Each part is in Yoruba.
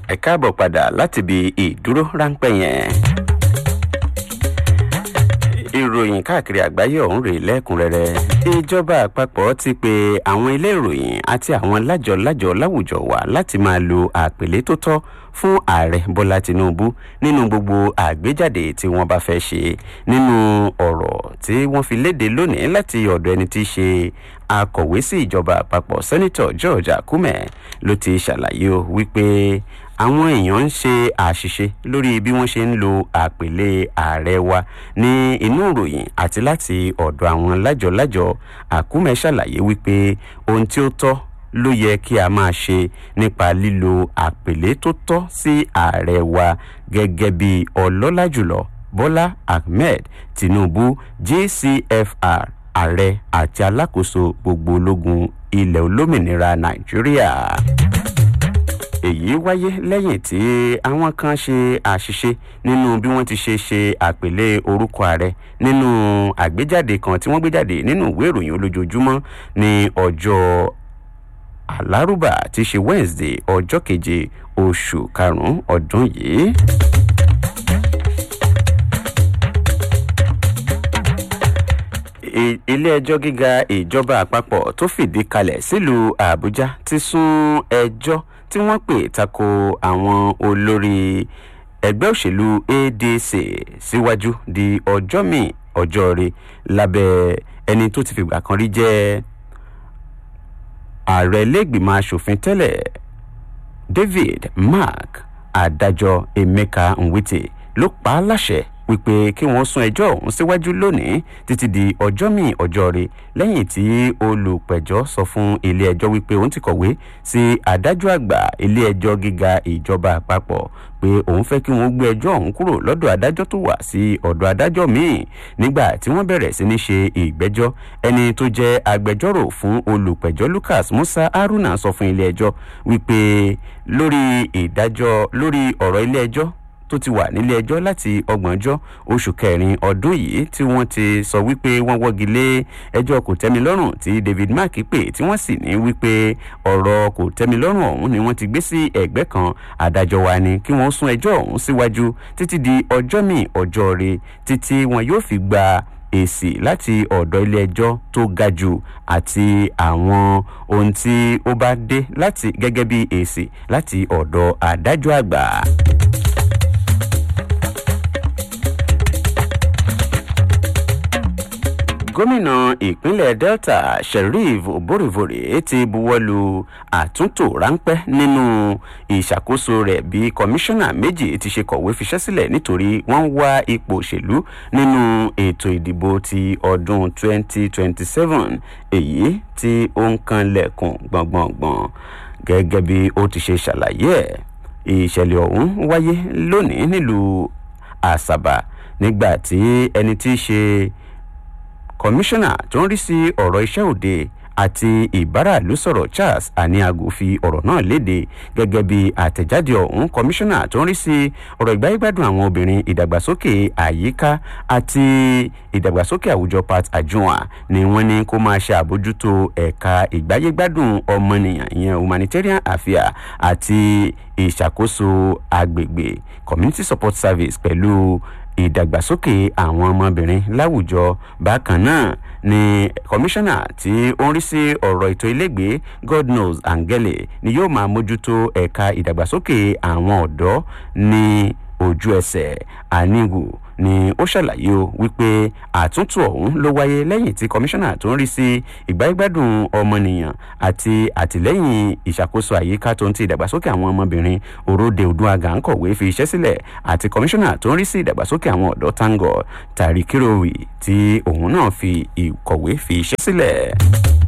ẹ káàbọ̀ padà láti ibi ìdúró ráńpẹ́ yẹn. ìròyìn káàkiri àgbáyé ọ̀hún rèé lẹ́kùnrẹ́rẹ́ ìjọba àpapọ̀ ti pe àwọn ilé ìròyìn àti àwọn lájọ-lájọ láwùjọ wa láti máa lo àpèlé tó tọ́ fún ààrẹ bọ́lá tinubu nínú gbogbo àgbéjáde tí wọ́n bá fẹ́ ṣe nínú ọ̀rọ̀ tí wọ́n fi léde lónìí láti ọ̀dọ̀ ẹni tí í ṣe akọ̀wé sí ìjọba àpapọ̀ sẹ́nitọ̀ george akume ló ti ṣàlàyé o wípé àwọn èèyàn ń ṣe àṣìṣe lórí bí wọ́n ṣe ń lo àpèlé ààrẹ wa ní inú ìròyìn àti láti ọ̀dọ̀ àwọn lájọ-lájọ akume ṣàlàyé wípé ohun tí ó tọ́ ló yẹ kí a máa ṣe nípa lílo àpèlé tó tọ́ sí ààrẹ wa gẹ́gẹ́ bí ọlọ́lá jùlọ bọ́lá ahmed tinubu gcfr ààrẹ àti alákòóso gbogbo ológun ilẹ̀ olómìnira nàìjíríà èyí wáyé lẹ́yìn tí àwọn kan ṣe àṣìṣe nínú bí wọ́n ti ṣe ṣe àpèlé orúkọ ààrẹ nínú àgbéjáde kan tí wọ́n gbé jáde nínú ìwé ìròyìn olójoojúmọ́ ní ọjọ́ alárùbá tí ṣe wednesday ọjọ́ keje oṣù karùn-ún ọdún yìí. ilé-ẹjọ́ gíga ìjọba àpapọ̀ tó fìdí kalẹ̀ sílùú àbújá ti sún ẹjọ́ tí wọ́n pè tako àwọn olórí ẹgbẹ́ òṣèlú adc síwájú di ọjọ́ míì ọjọ́ rẹ lábẹ́ ẹni tó ti fìgbà kan rí jẹ́ ààrẹ iléègbìmọ̀ asòfin tẹ́lẹ̀ david mark adájọ́ emeka nwite ló pa á láṣẹ wípé kí wọ́n sún ẹjọ́ ọ̀hún síwájú lónìí títí di ọjọ́ míì ọjọ́ rẹ lẹ́yìn tí olùpẹ̀jọ́ sọ fún ilé-ẹjọ́ wípé òun ti kọ̀wé sí adájọ́ àgbà ilé-ẹjọ́ gíga ìjọba àpapọ̀ pé òun fẹ́ kí wọ́n gbé ẹjọ́ ọ̀hún kúrò lọ́dọ̀ adájọ́ tó wà sí ọ̀dọ̀ adájọ́ míì nígbà tí wọ́n bẹ̀rẹ̀ sí ní ṣe ìgbẹ́jọ́ ẹni tó jẹ́ agbẹjọ́rò fún olùpẹ̀jọ́ lucas musa haruna sọ fún ilé-ẹjọ́ wípé lórí ìdájọ́ lórí ọ̀rọ̀ ilé-ẹjọ́ tó ti wà nílé ẹjọ́ láti ọgbọ̀njọ́ oṣù kẹrin ọdún yìí tí wọ́n ti sọ wípé wọ́n wọ́gi lé ẹjọ́ kò tẹ́mi lọ́rùn tí david mark pè tí wọ́n sì ní wípé ọ̀rọ̀ kò tẹ́mi lọ́rùn ọ̀hún ni wọ́n ti gbé sí ẹ̀gbẹ́ kan adájọ́ wa ni kí wọ́n sún ẹjọ́ ọ̀hún síwájú títí di ọjọ́ míì ọjọ́ rẹ títí wọn yóò fi gba èsì láti ọ̀dọ̀ ilé ẹjọ́ tó ga jù àti àwọn ohun tí ó bá dé láti gẹ́gẹ́ bí èsì láti ọ̀dọ̀ adájọ́ àgbà. gómìnà ìpínlẹ̀ delta sheriff oborivore ti buwọ́lu àtúntò ráńpẹ́ nínú ìṣàkóso rẹ̀ bí kọmíṣánná méjì ti ṣe kọ̀wé fiṣẹ́ sílẹ̀ nítorí wọ́n ń wá ipò òṣèlú nínú ètò ìdìbò ti ọdún 2027 èyí tí ó ń kan lẹ̀kùn gbọ̀ngbọ̀ngbọ̀n gẹ́gẹ́ bí ó ti ṣe ṣàlàyé ẹ̀ ìṣẹ̀lẹ̀ ọ̀hún wáyé lónìí nílùú àṣàbà nígbà tí ẹni tí í ṣe kọmíṣánná tó ń rí sí ọ̀rọ̀ iṣẹ́ òde àti ìbáraàlú sọ̀rọ̀ charles aniago fi ọ̀rọ̀ náà léde gẹ́gẹ́ bí àtẹ̀jáde ọ̀hún kọmíṣánná tó ń rí sí ọ̀rọ̀ ìgbáyégbádùn àwọn obìnrin ìdàgbàsókè àyíká àti ìdàgbàsókè àwùjọ pat ajua ni wọ́n ní kó máa ṣe àbójútó ẹ̀ka ìgbáyégbádùn ọmọnìyàn ìyẹn humanitarian affairs àti ìṣàkóso agbègbè community support service pẹ̀lú ìdàgbàsókè àwọn ọmọbìnrin láwùjọ bákan náà ni kọmíṣánná tí ó ń rí sí ọ̀rọ̀ ètò ilégbèé god knows angele ni yóò máa mójútó ẹ̀ka ìdàgbàsókè àwọn ọ̀dọ́ ní ojú ẹsẹ̀ àníwò ni ó ṣàlàyé o wípé àtúntò ọ̀hún ló wáyé lẹ́yìn tí kọmíṣánná tó ń rí sí ìgbáyégbádùn ọmọnìyàn àti àtìlẹ́yìn ìṣàkóso àyíká tó ń ti ìdàgbàsókè àwọn ọmọbìnrin òróde odúnagà ń kọ̀wé fi iṣẹ́ sílẹ̀ àti kọmíṣánná tó ń rí sí ìdàgbàsókè àwọn ọ̀dọ́ tango tàrí kíròwì tí òun náà fi ìkọ̀wé fi iṣẹ́ sílẹ̀.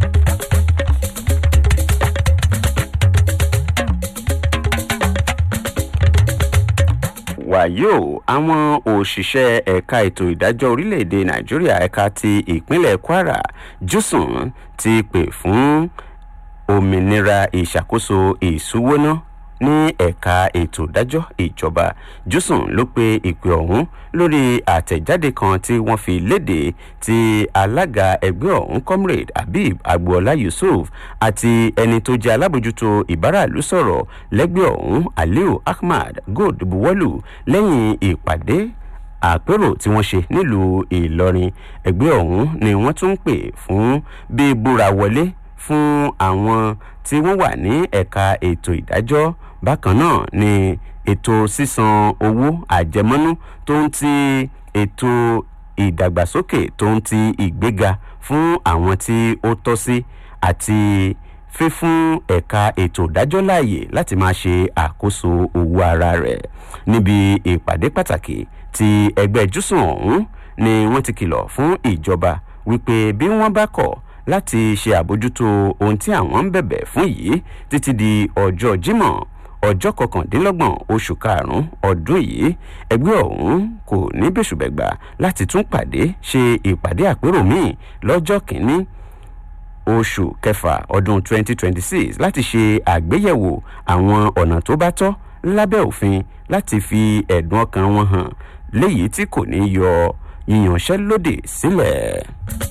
wàyó àwọn òṣìṣẹ́ ẹ̀ka ètò ìdájọ́ orílẹ̀-èdè nàìjíríà ẹ̀ka ti ìpínlẹ̀ kwara jùsùn ti pè fún òmìnira ìṣàkóso ìṣúwóná ní ẹ̀ka ètò ìdájọ́ ìjọba jùsùn ló pe ìpè ọ̀hún lórí àtẹ̀jáde kan tí wọ́n fi léde tí alága ẹgbẹ́ ọ̀hún comrade habib agboola yusuf àti ẹni tó jẹ́ alábòjútó ìbáràlú sọ̀rọ̀ lẹ́gbẹ́ ọ̀hún aliu ahmad gold buwọ́lù lẹ́yìn ìpàdé àpérò tí wọ́n ṣe nílùú ìlọrin ẹgbẹ́ ọ̀hún ni wọ́n tún ń pè fún bíbúra wọlé fún àwọn tí wọ́n wà ní ẹ̀ka ètò ìdájọ́ bákan náà ni ètò sísan owó àjẹmọ́nú tó ń ti ètò ìdàgbàsókè tó ń ti ìgbéga fún àwọn tí ó tọ́ sí àti fífún ẹ̀ka ètò ìdájọ́ láàyè láti máa ṣe àkóso owó ara rẹ̀ níbi ìpàdé pàtàkì ti ẹgbẹ́ júsùn ọ̀hún ni wọ́n ti kìlọ̀ fún ìjọba wípé bí wọ́n bá kọ̀ láti ṣe àbójútó ohun tí àwọn ń bẹ̀bẹ̀ fún yìí títí di ọjọ́ jímọ̀ ọjọ́ kọkàndínlọ́gbọ̀n oṣù karùn-ún ọdún yìí ẹgbẹ́ ọ̀hún kò ní bẹ́sùbẹ̀gbà láti tún pàdé ṣe ìpàdé àpérò míì lọ́jọ́ kìíní oṣù kẹfà ọdún 2026 láti ṣe àgbéyẹ̀wò àwọn ọ̀nà tó bá tọ́ lábẹ́ òfin láti fi ẹ̀dùn ọkàn wọn hàn léyìí tí kò ní yọ yíyanṣẹ́lódì sílẹ̀.